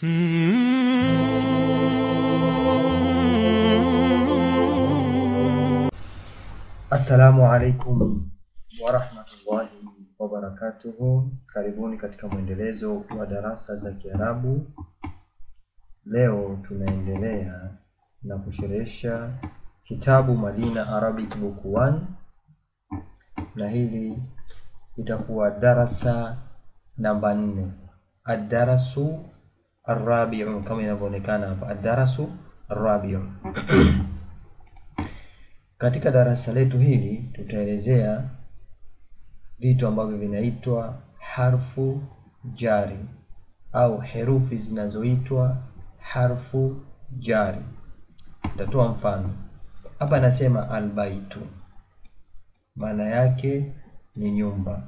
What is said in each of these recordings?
Assalamu alaikum warahmatullahi wabarakatuhu. Karibuni katika mwendelezo wa darasa za Kiarabu. Leo tunaendelea na kusherehesha kitabu Madina Arabic Book 1 na hili itakuwa darasa namba nne, ad-darasu arrabiu, kama inavyoonekana hapa, ad-darasu arrabiu. Katika darasa letu hili tutaelezea vitu ambavyo vinaitwa harfu jari au herufi zinazoitwa harfu jari. Nitatoa mfano hapa, anasema albaitu, maana yake ni nyumba.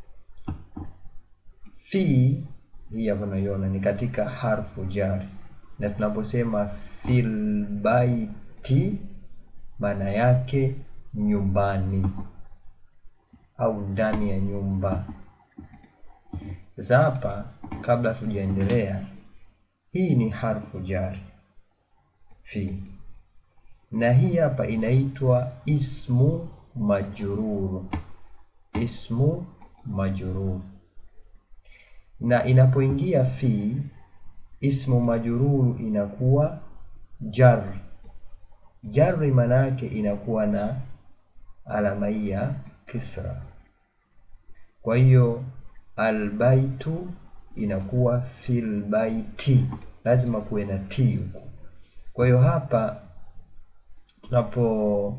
Fi hii hapa unaiona ni katika harfu jari, na tunaposema fil baiti maana yake nyumbani au ndani ya nyumba. Sasa hapa, kabla tujaendelea, hii ni harfu jari fi, na hii hapa inaitwa ismu majrur, ismu majrur. Na inapoingia fi, ismu majrur inakuwa jar Jarri maana yake inakuwa na alama hii ya kisra. Kwa hiyo albaitu inakuwa fil baiti, lazima kuwe na t huku. Kwa hiyo hapa tunapo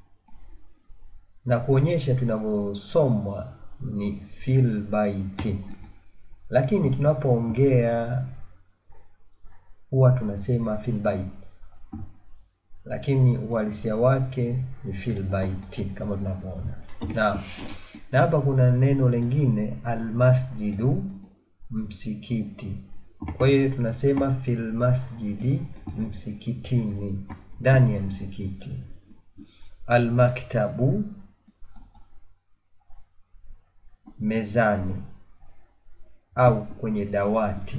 na kuonyesha tunavyosomwa ni fil baiti, lakini tunapoongea huwa tunasema fil baiti lakini uhalisia wake ni fil baiti kama tunavyoona. Na na hapa kuna neno lingine almasjidu, msikiti. Kwa hiyo tunasema fil masjidi, msikitini, ndani ya msikiti. Almaktabu, mezani au kwenye dawati.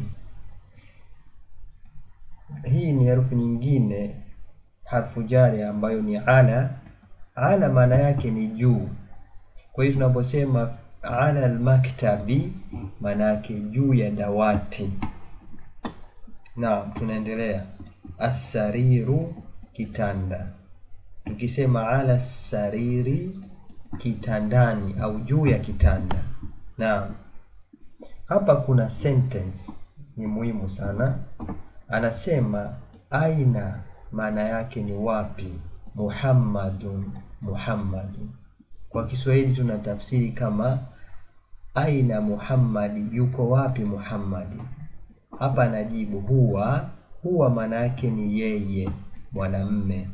Hii ni herufi nyingine harfu jari ambayo ni ala. Ala maana yake ni juu. Kwa hiyo tunaposema ala almaktabi, maana yake juu ya dawati. Na tunaendelea, assariru, kitanda. Tukisema ala sariri, kitandani au juu ya kitanda. Na hapa kuna sentence ni muhimu sana, anasema aina maana yake ni wapi? Muhammadun, Muhammadun. Kwa Kiswahili tuna tafsiri kama aina Muhammadi, yuko wapi Muhammadi? Hapa anajibu huwa. Huwa maana yake ni yeye, mwanamme.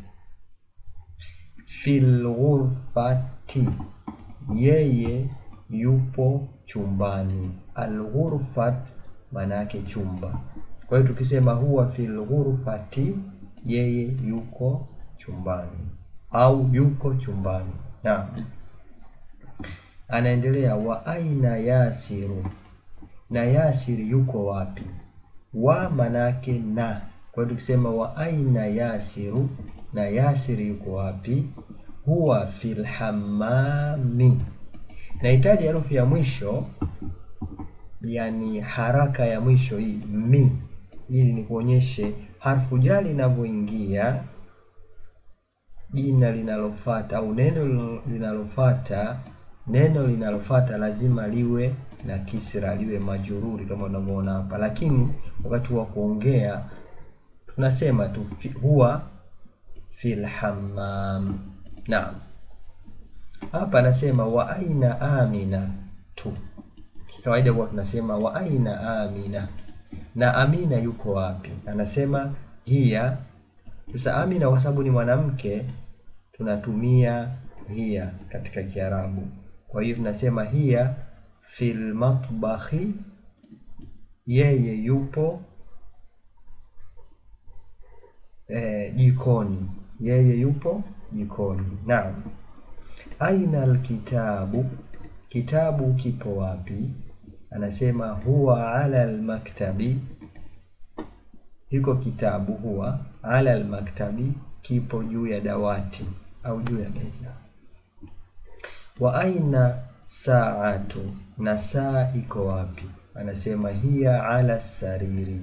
Fil ghurfati, yeye yupo chumbani. Al ghurfat maana yake chumba. Kwa hiyo tukisema huwa fil ghurfati yeye yuko chumbani au yuko chumbani. Na anaendelea wa aina Yasiru, na Yasiri yuko wapi? Wa manake na. Kwa hiyo tukisema wa aina Yasiru, na Yasiri yuko wapi? Huwa fil hammami. Nahitaji herufi ya mwisho, yani haraka ya mwisho hii mi, ili ni kuonyeshe harfu jari linavyoingia, jina linalofata au neno linalofata, neno linalofata lazima liwe na kisra, liwe majururi kama unavyoona hapa, lakini wakati wa kuongea tunasema tu huwa fil hammam. Naam, hapa anasema wa aina Amina tu. Kawaida huwa tunasema wa aina Amina na Amina yuko wapi? Anasema hiya. Sasa Amina kwa sababu ni mwanamke tunatumia hiya katika Kiarabu. Kwa hiyo tunasema hiya fil matbahi, yeye yupo eh, jikoni. Yeye yupo jikoni. Naam. Aina alkitabu, kitabu kipo wapi? Anasema huwa ala almaktabi, hiko kitabu huwa ala almaktabi, kipo juu ya dawati au juu ya meza. Wa aina saatu, na saa iko wapi? Anasema hiya ala sariri,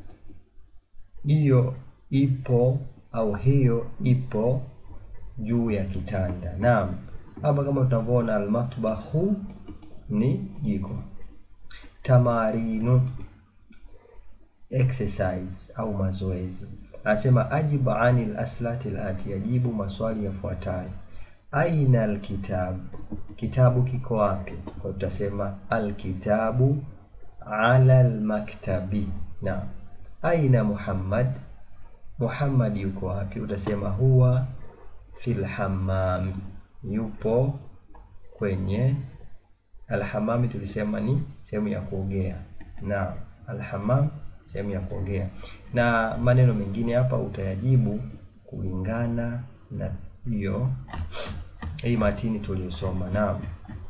hiyo ipo au hiyo ipo juu ya kitanda. Naam, hapa kama tunavyoona almatbahu ni jiko. Tamarinu exercise au mazoezi. Anasema ajibu ani laslati lati, ajibu maswali yafuatayo. Aina alkitabu, kitabu kiko wapi? Kwa tutasema alkitabu ala almaktabi. Naam. Aina Muhammad, Muhammad yuko wapi? Utasema huwa fil hammam, yupo kwenye alhamami. Tulisema ni sehemu ya kuogea. Naam, alhamam sehemu ya kuogea. Na maneno mengine hapa utayajibu kulingana na hiyo hii matini tuliyosoma. Naam,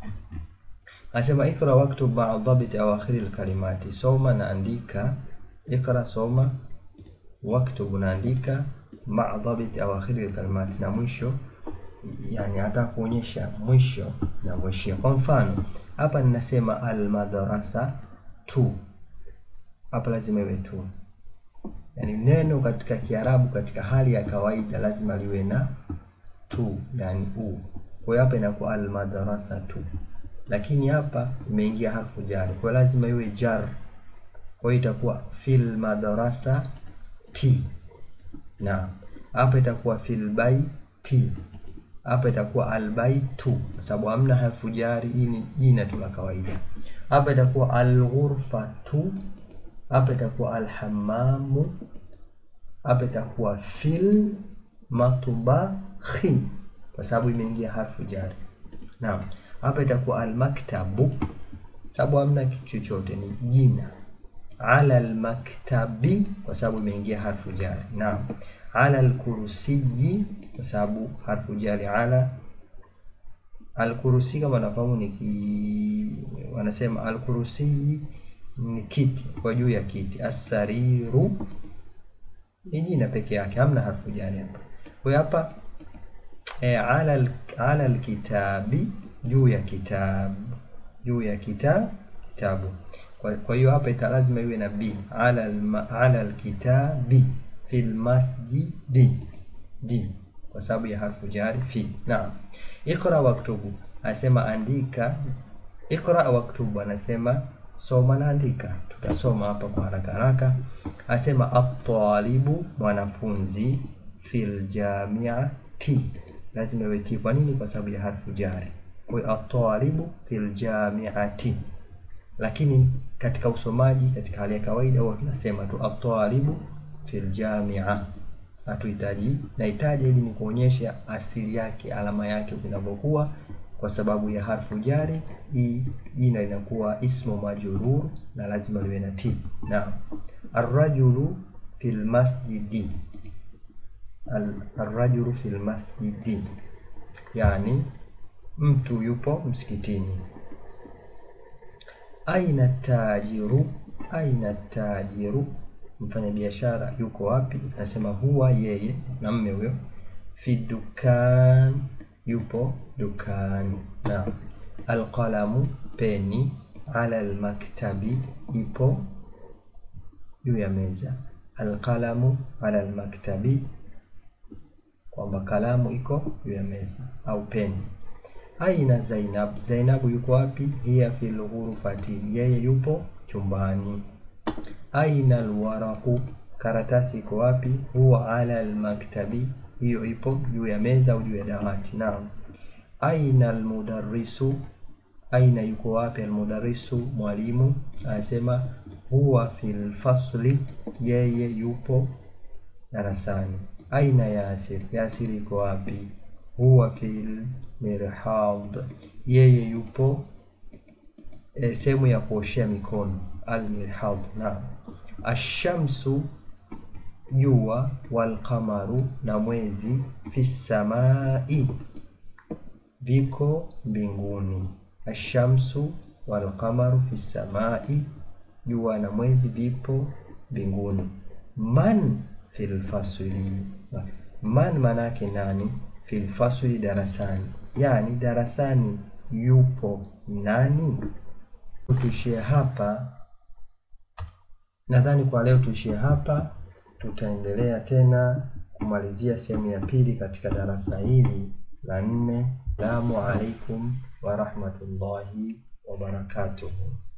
anasema ikra waktub maa dhabiti awakhiri lkalimati, soma na andika. Ikra, soma. Waktub, naandika. Maa dhabiti awakhiri lkalimati, na mwisho, yani hata kuonyesha mwisho na mwishio. Kwa mfano hapa ninasema almadrasa tu, hapa lazima iwe tu, yani neno katika Kiarabu katika hali ya kawaida lazima liwe na tu, yani u. Kwa hiyo hapa inakuwa almadrasa tu, lakini hapa imeingia harfu jari, kwa hiyo lazima iwe jar. Kwa hiyo itakuwa fil madrasa ti, na hapa itakuwa fil baiti, hapa itakuwa albaitu, kwa sababu hamna harfu jari. Hii ni jina tu la kawaida. Hapa itakuwa alghurfatu, hapa itakuwa alhamamu, hapa itakuwa fil matbakhi kwa sababu imeingia harfu jari. Naam, hapa itakuwa almaktabu, sababu hamna kitu chochote, ni jina. Ala almaktabi, kwa sababu imeingia harfu jari. Naam, ala alkursiyi, kwa sababu harfu jari ala. Alkursi kama nafahamu ni ki, wanasema alkursiyi ni kiti, kwa juu ya kiti. Assariru ni jina peke yake, hamna harfu jari hapa. Kwa hiyo hapa E, ala ala alkitabi, juu ya kitabu, juu ya kita kitabu. Kwa, kwa hiyo hapa ita lazima iwe na b ala ala alkitabi fil masjidi di, kwa sababu ya harfu jari fi. Naam, ikra waktubu, anasema andika. Ikra waktubu, anasema soma na andika. Tutasoma hapa kwa haraka haraka. Anasema at-talibu, mwanafunzi, fil jamiati lazima iwe ti. Kwa nini? Kwa sababu ya harfu jari. Kwa hiyo atalibu fil jamiati, lakini katika usomaji katika hali ya kawaida huwa tunasema tu atalibu fil jamia, hatuhitaji nahitaji, ili ni kuonyesha asili yake, alama yake vinavyokuwa, kwa sababu ya harfu jari. Hii jina linakuwa ismu majrur na lazima liwe na ti. Na arrajulu fil masjidi Arrajulu fil masjidi, yani mtu yupo msikitini. Aina tajiru, aina tajiru, mfanya biashara yuko wapi? Anasema huwa yeye, na mme huyo. Fi dukan, yupo dukani. Na alqalamu, peni. Ala almaktabi, ipo juu ya meza. Alqalamu ala almaktabi kwamba kalamu iko juu ya meza au peni. Aina Zainab, Zainabu yuko wapi? Hiya fil ghurfati, yeye yupo chumbani. Aina alwaraqu, karatasi iko wapi? Huwa ala almaktabi, hiyo ipo juu ya meza au juu ya dawati. Naam. Aina almudarrisu, aina yuko wapi? Almudarrisu, mwalimu. Anasema huwa fil fasli, yeye yupo darasani. Aina Yasir, Yasir yuko wapi? Huwa fil mirhad, yeye yupo e, sehemu ya kuoshea mikono almirhad. Naam. Ashamsu, jua, walqamaru, na mwezi, fi samai, viko mbinguni. Ashamsu walqamaru fi samai, jua na mwezi vipo mbinguni. man fil fasli, man manake nani? Fil fasli, darasani, yani darasani yupo nani? Tuishie hapa, nadhani kwa leo tuishie hapa. Tutaendelea tena kumalizia sehemu ya pili katika darasa hili la nne. Assalamu alaikum warahmatullahi wabarakatuhu.